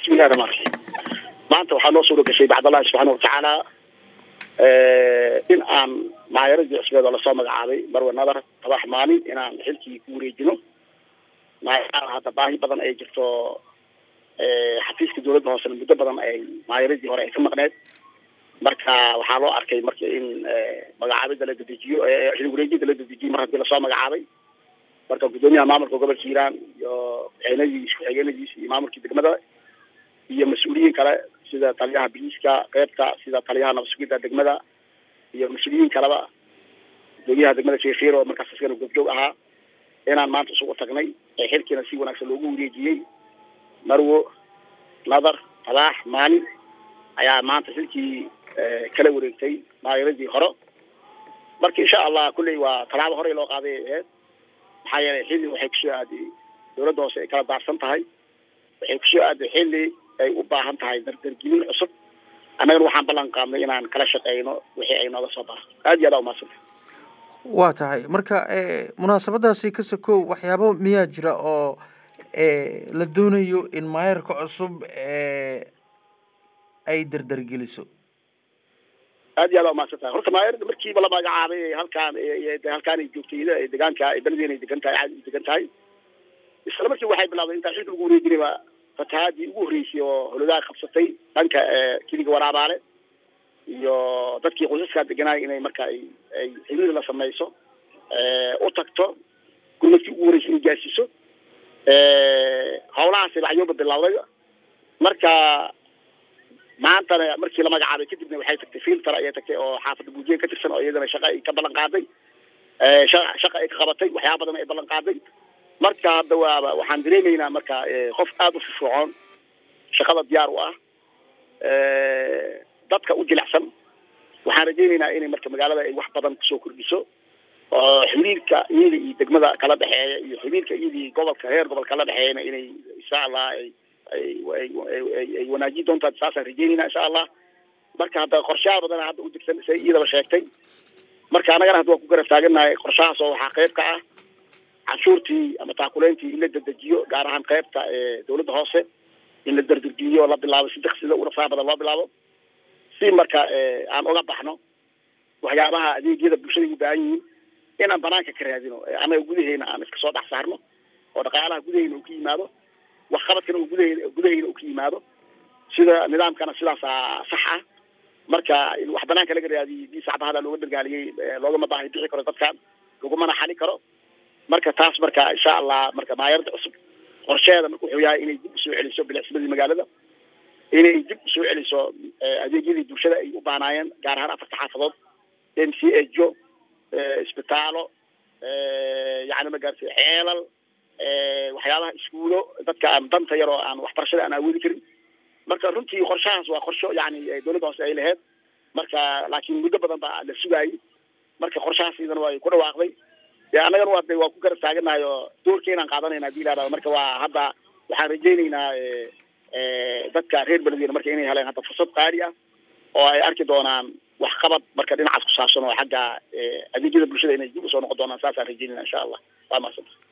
bismillahi raxmaan raxiim maanta waxaa noo suura gashay bacdallahi subxaana watacaala in aan maayaradii cusbeed oo lasoo magacaabay marwe nadar tabax maalin inaan xilkii ku wareejino maayaraha hadda baahi badan ay jirto xafiiska dawladda hoosena muddo badan ay maayaradii hore ay ka maqneed marka waxaa loo arkay marka in magacaabida la dedejiyo xil wareejida la dedejiyo mar haddii lasoo magacaabay marka guddoomiyaha maamulka gobolka hiiraan iyo ku-xeenadiis ku-xigeenadiis iyo maamulkii degmada iyo mas-uuliyiin kale sida taliyaha biliiska qeybta sida taliyaha nabadsugidda degmada iyo mas-uuliyiin kaleba guddoomiyaha degmada sheekhiir oo markaas askana goobjoog ahaa inaan maanta isugu tagnay ee xilkiina si wanaagsan loogu wareejiyey marwo nadar talaax maalin ayaa maanta xilkii kala wareegtay maayaradii hore marka insha allah kulley waa tallaabo horey loo qaaday ay ahayd maxaa yeelay xilli waxay kusoo aaday dawladda hoose ay kala daarsan tahay waxay kusoo aaday xilli ay u baahan tahay dardargelin cusub annagana waxaan ballan qaadnay inaan kala shaqeyno wixii ay nooga soo baarto aad iyo aad aa umahadsanta waa tahay marka munaasabadaasi ka sokow waxyaabo miyaa jira oo la doonayo in maayarka cusub ay dardargeliso aad iyo aad aa umahadsan tahay horta maayarda markiiba la magacaabay halkaan halkaan ay joogtay deegaanka beledeen ay degan tahay caadi degan tahay isla markii waxay bilawday intaa xilka lagu wareejinayba fatahaadii ugu horreysay oo holodaa qabsatay dhanka kiliga waraabaale iyo dadkii qoysaskaa deganaay inay marka ay ay xiriir la samayso u tagto gurmadkii ugu horreysay inay gaarsiiso hawlahaasi lacyooba bilawday marka maantana markii la magacaabay kadibna waxay tagtay filter ayay tagtay oo xaafadda buujiye ka tirsan oo iyadana shaqa ay ka ballan qaaday shaqa ay ka qabatay waxyaaba badan ay ballan qaaday marka hadda waaba waxaan dareemaynaa marka qof aada u firfircoon shaqada diyaar u ah dadka u jilicsan waxaan rajaynaynaa inay marka magaalada ay wax badan kusoo kordhiso oo xiriirka iyada iyo degmada kala dhexeeya iyo xiriirka iyadii gobolka heer gobol kala dhexeeyana inay insha allah ay ay wanaajin doontaa saasaan rajeynayna insha allah marka hadda qorshaha badana hadda u degsan say iyadaba sheegtay marka annagana hadda waan ku garab taagannahay qorshahaas oo waxaa qayb ka ah canshuurtii ama taakuleyntii in la dedejiyo gaar ahaan qaybta dawladda hoose in la dardargeliyo la bilaabo si daksida urasaa badan loo bilaabo si marka aan uga baxno waxyaabaha adeegyada bulshada u baahan yihiin inaan banaanka ka raadino annaga gudaheena aan iska soo dhex saarno oo dhaqaalaha gudaheena uu ka yimaado waxqabadkana uu gudaheena gudaheena uu ka yimaado sida nidaamkana sidaasaa sax ah marka in wax banaanka laga raadiyo dii sacbahada looga dargaaliyey loogama baahi bixi karo dadkan lagumana xali karo marka taas marka insha allah marka maayarada cusub qorsheeda marka wuxuu yahay inay dib usoo celiso bilicsimadii magaalada inay dib usoo celiso adeegyadii bulshada ay u baanaayeen gaar ahaan afarta xaafadood m c a jo isbitaalo yani magaartay ceelal waxyaabaha iskuulo dadka aan danta yaroo aan waxbarashada aan awoodi karin marka runtii qorshahaas waa qorsho yani dawladda hoose ay lahayd marka laakiin muddo badan baa la sugaayay marka qorshahaas idana waa ku dhawaaqday de annagana waa de waa ku garab taaganahay oo doorkeenaan qaadanayna hadii la marka waa hadda waxaan rajaynaynaa dadka reer beledweyne marka inay heleen hadda fursad qaali ah oo ay arki doonaan waxqabad marka dhinacaas ku saabsan oo xagga adeegyada bulshada inay dib usoo noqon doonaan saasaan rajaynayna insha allah waa mahadsanta